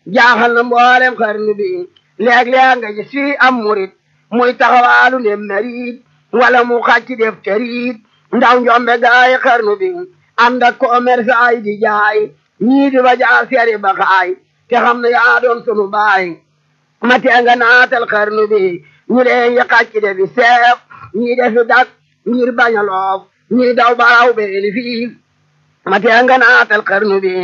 jaaxal na mboolem xarnu bi léeg-léeg nga gis fii am murit muy taxawaalu ne merit wala mu xàcc def terit ndaw njombe gaay xarnu bi ànd ak commerçant yi di jaay ñii di ba jaar seeri ba xaay te xam ne yaa doon sunu baay ma tee nga naatal xarnu bi ñu leen yi xàcc de bi seef ñii defi dak ngir bañ a loof ñii daw baraw beeli fii ma tee nga naatal xarnu bi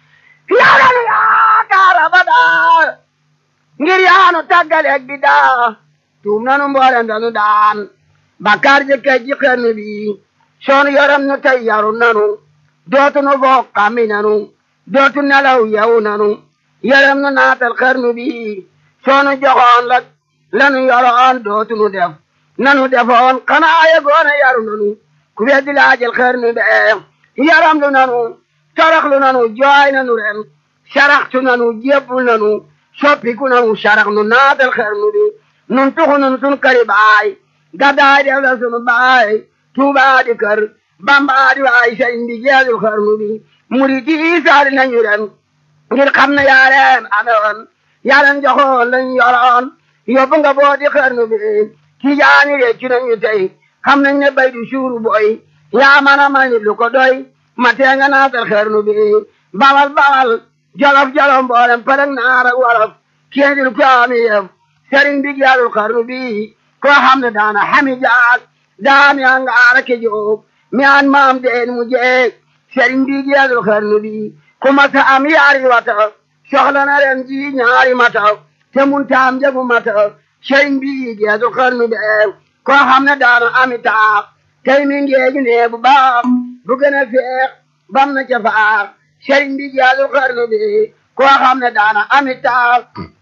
yaaranu yaakaar abadaa ngir yaanu tàggaleeg bi daa tuum nanu mboolem danu daan bakkaar jëkkee ji xarnu bi soonu yaram nu tey yaru nanu dootu nu foog xammi nanu dootu nelaw yewu nanu yaram nu naatal xarnu bi soonu joxoon la lanu yoroon dootu nu def nanu defoon xanaa yegoona yaru nanu ku weddi laajal xarnu be yaram lu nanu torox lu nanu jooy nanu ren saraxtu nanu jébbul nanu soppiku nanu sarax nu naatal xarnu bi nun tuxu nun sun kari baay gaddaay def la sunu baay tuubaa di kër bambaa di waay sëriñ bi jeexul xarnu bi murid yi saari nañu ren ngir xam ne yaa leen amewoon yaa leen joxoon lañ yoroon yóbbu nga boo di xarnu bi ci jaani réccu nañu tey xam nañ ne bay du suuru boy yaa man a may lu ko doy ma tee nga naatal xarnu bi bawal bawal jolof jolof mboolem përëg naar ak wolof kéendil ko ami yëf sëriñ bi jeexul xarnu bi koo xam ne daana xami jaag daami angaara ke jóob mi an maam deen mu jeeg sëriñ bi jeexul xarnu bi ku masa am yaari wata soxla na ren ji ñaari mata te mun taam jagu mata sëriñ bi jeexul xarnu bi koo xam ne daana ami taax tey mi ngeegi nee bu baax bu gën a feex bam na ca faax sëriñ bi jeexul xarnu bi koo xam ne daana ami taax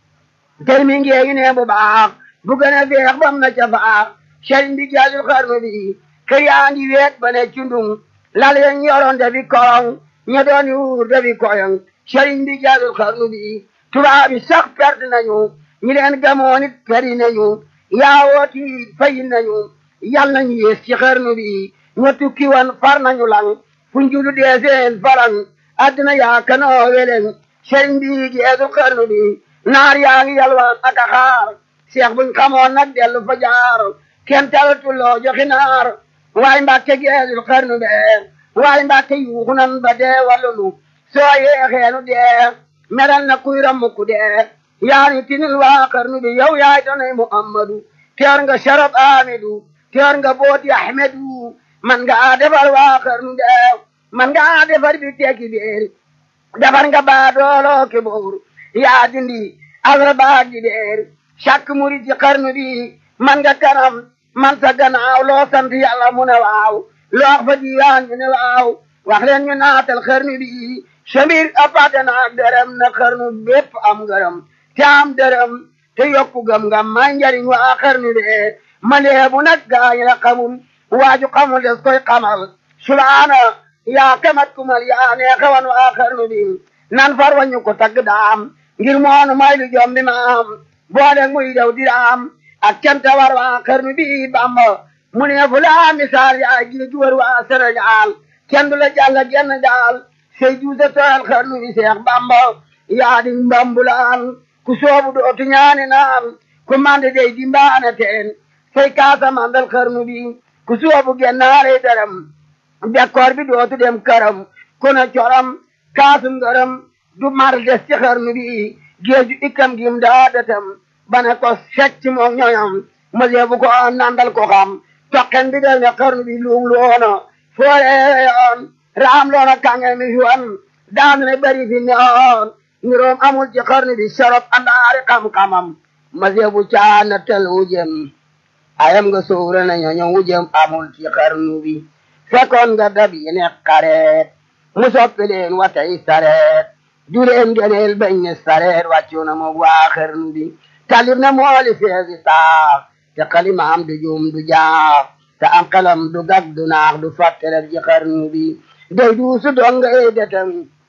tey mi ngeegi nee bu baax bu gën a feex bam na ca faax sëriñ bi jeexul xarnu bi kër yaa ngi weet ba ne cundung lal yeñ yoroon dafi korong ña doon yuur dafi koyong sëriñ bi jeexul xarnu bi tubaab yi sax perte nañu ñi leen gamoon it peri nañu yaawooti fayi nañu yal nañu yées ci xarnu bi ña tukki woon far nañu lang fu njulu dee seen farang addina yaa kanoo welen sëriñ bi jeexul xarnu bi naar yaa ngi yalwaan ak a xaar seex buñ xamoon nag dellu fa jaar kenn talatuloo joxi naar waay mbàkke geesul xarnu be waay mbàkke yuuxu nan ba dee wallulu soo yeexeenu dee meral na kuy rammuku dee yaani tinil waa xarnu bi yow yaay donay muhammadu teer nga sharab amidu teer nga booti ahmedu man nga defar waa xarnu be man nga defar bi tekki beer defar nga baadooloo ke boor yaa dindi asra baag di beer càkk murid ci xarnu bi man nga kanam man sa gannaaw loo sant yàlla mu ne waaw loo wax fa diiwaan ñu ne waaw wax leen ñu naatal xarnu bi samir apate naak dërëm na xarnu bépp am ngërëm te am dërëm te yokku gëm ngam may njariñ waa xarnu bi ma leebu nag gaañ la xamul waaju xamul des koy xamal subhaana yaa kamat kumal yaa neexawan waa xarnu bi nan far wañu ko tagg daam ngir moonu may lu jom bi maam boole muy daw diraam ak canta war waa xarnu bi bamba mu ne fu laa misaal yaa gi ju war waa Sénégal kenn du la jàll genn daal say duusa tooyal xarnu bi seex bamba yaa di mbambulaan ku soobu dootu ñaani naan ku mande dey di mbaana teen say kaasa mandal xarnu bi ku soobu gennaare daram bekkoor bi dootu dem karam kuna coram kaasum ngaram du mar des ci xarnu bi géeju ikkam gim daa datam bana ko secc moom ñoñam mosee bu ko nandal ko xam toqen bi del ne xarnu bi luum loona foore yoon raam loona kange mi fi wan daan ne bari fi neoon niroom amul ci xarnu bi sorop andaari xam-xamam mosee bu caana tel wujem ayam nga suura na ñoño wujem amul ci xarnu bi fekkoon nga dab yi ne xareet mu soppi leen watay sareet du leen geneel bañ ne sareet wàccu na moog waa xarnu bi talib na mooli feesi saax te xalimaam du juum du jaax te am xelam du gag du naax du fàttelef ci xarnu bi day duusu donga ey detam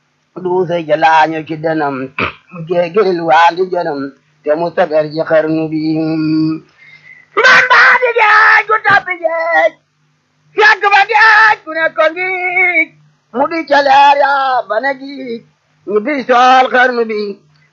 duusa jalaaño ci denam mu jeegil waandi jënam te mu sagar ci xarnu bi man baa di geej gu tabbi geej yàgg ba geej gu ne ko ngiij mu di ca leer yaa ba ne giij ñu di sool xarnu bi